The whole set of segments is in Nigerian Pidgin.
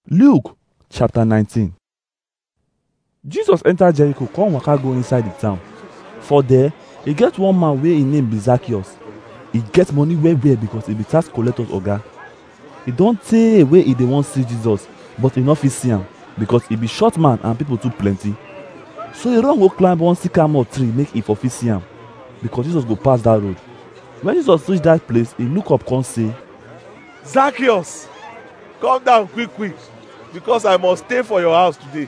Luke chapter 19 Jesus enter Jericho come waka go inside the town. For there, e get one man wey im name be Zacchaeus. E get money well well because e be tax collector oga. E don tey wey e dey wan see Jesus but e no fit see am because e be short man and people too plenty. So e run go climb one sycamore tree make e for fit see am because Jesus go pass that road. When Jesus reach that place, e look up come say, Zacchaeus, come down quick quick because I must stay for your house today.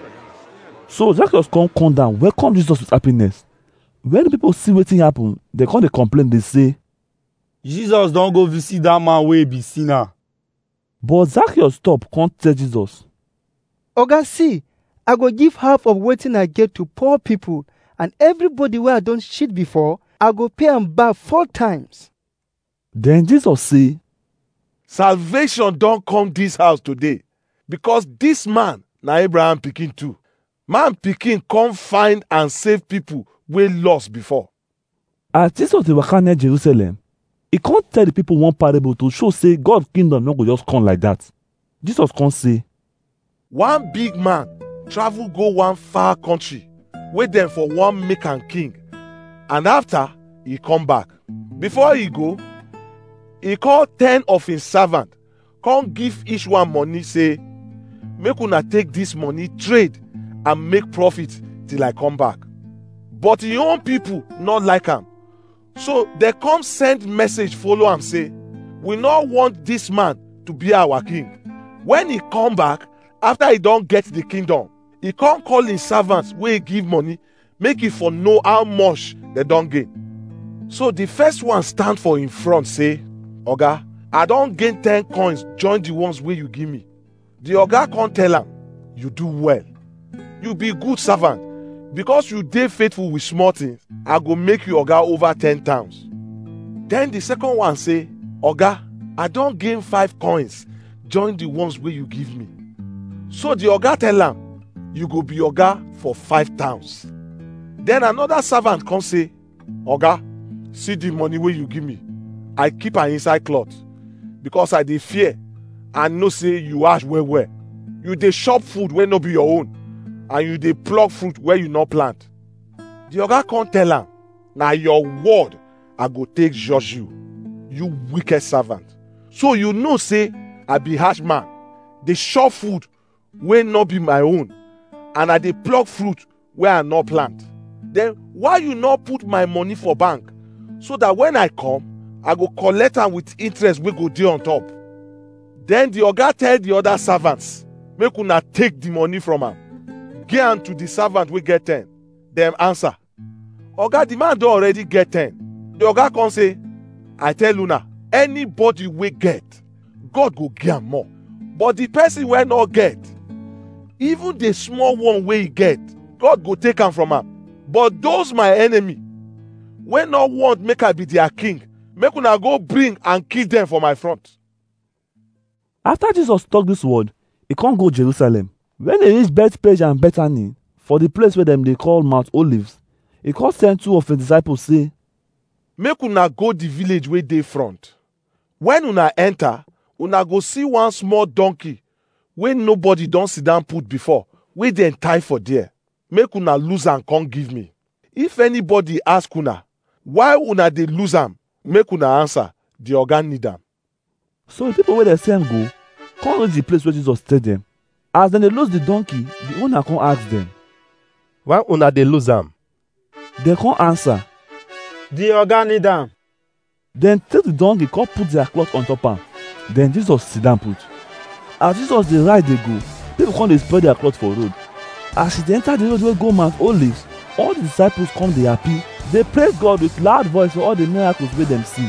So Zacchaeus come come down welcome Jesus with happiness. When the people see wetin happen, dem come dey complain dey say, jesus don go visit dat man wey be sinner but Zacchaeus stop come tell Jesus, Oga, see, I go give half of wetin I get to poor people, and everybody wey I don cheat before, I go pay am back four times. Then Jesus say, Salvation don come this house today because this man na Abraham pikin too. Man pikin come find and save people wey lost before. as Jesus dey waka near Jerusalem, e come tell the people one parable to show say God kingdom no go just come like that. Jesus come say, One big man travel go one far country wey dem for wan make am king and after e come back. Before e go, e call ten of him servant come give each one money say make una take this money trade and make profit till I come back. But him own people not like am. So they come send message follow am say we no want this man to be our king. When he come back after he don get the kingdom, he come call him servants wey he give money make he for know how much they don gain. So the first one stand for in front say, Oga, I don gain ten coins join the ones wey you give me. The oga come tell am, you do well. You be good servant. Because you dey faithful with small things, I go make you oga over ten towns. Then the second one say, Oga, I don gain five coins join the ones wey you give me. So the oga tell am, you go be oga for five towns. Then another servant come say, Oga, see the money wey you give me. I keep am inside cloth because I dey fear and know say you ash well well. You dey chop food wey no be your own and you dey pluck fruit wey you no plant. The oga come tell am, na your word I go take judge you, you wicked servant. So you know say I be harsh man, dey chop food wey no be my own and I dey pluck fruit wey I no plant. Then why you no put my money for bank so that when I come, I go collect am with interest wey go dey on top. Then the oga tell the other servants, make una take the money from am. Give am to the servant wey get ten. Dem answer, Oga, the man don already get ten. The oga come say, I tell una, anybody wey get, God go give am more. But the person wey no get, even the small one wey he get, God go take am from am. But those my enemy, wey no want make I be their king, make una go bring and kill them for my front. After Jesus talk this word, he come go Jerusalem. When he reach Bethpage and Bethany, for the place where them dey call Mount Olives, he come send two of his disciples say, make una go the village wey dey front when una enter una go see one small donkey wey nobody don sit down put before wey dem tie for there make una lose am come give me if anybody ask una why una dey lose am make una answer the oga need am So the people wey dey send go come reach the place where Jesus tell them. As dem dey lose the donkey, the owner come ask them. why una dey lose am Dem come answer. the oga need am Dem take the donkey come put their cloth on top am. Then Jesus sit down put. As Jesus dey ride dey go, people come dey spread their cloth for road. As he dey enter the road wey go Mount Olives, all the disciples come dey happy. Dey praise God with loud voice for all the miracles wey dem see.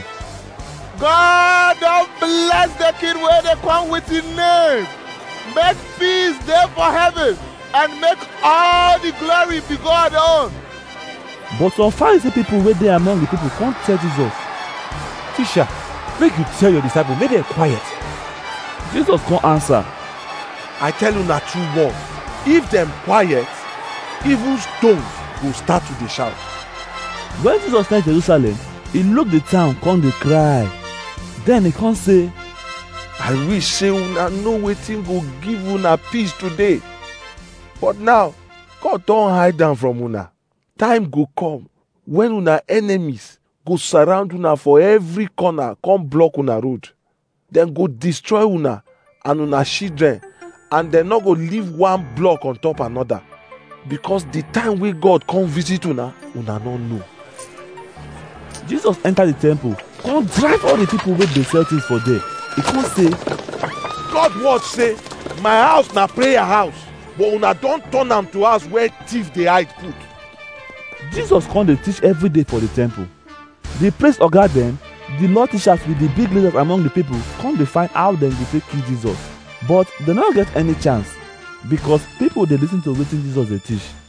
God don bless the king wey dey come with him name. Make peace dey for heaven and make all the glory be God own. But some Pharisee people wey dey among the people come tell Jesus. teacher make you tell your disciples make dem quiet Jesus come answer. I tell una true word, if dem quiet, even stones go start to dey shout. When Jesus enter Jerusalem, he look the town come dey cry. Then he come say, i wish say una know wetin go give una peace today but now god don hide am from una time go come when una enemies go surround una for every corner come block una road dem go destroy una and una children and dem no go leave one block on top another because the time wey god come visit una una no know jesus enter the temple come drive all the people wey dey sell things for there e come say god word say my house na prayer house but una don turn am to house where thief dey hide put jesus come dey teach every day for the temple the place oga dem the law teachers with the big leaders among the people come dey find how dem go take kill jesus but dem no get any chance because people dey lis ten to wetin jesus dey teach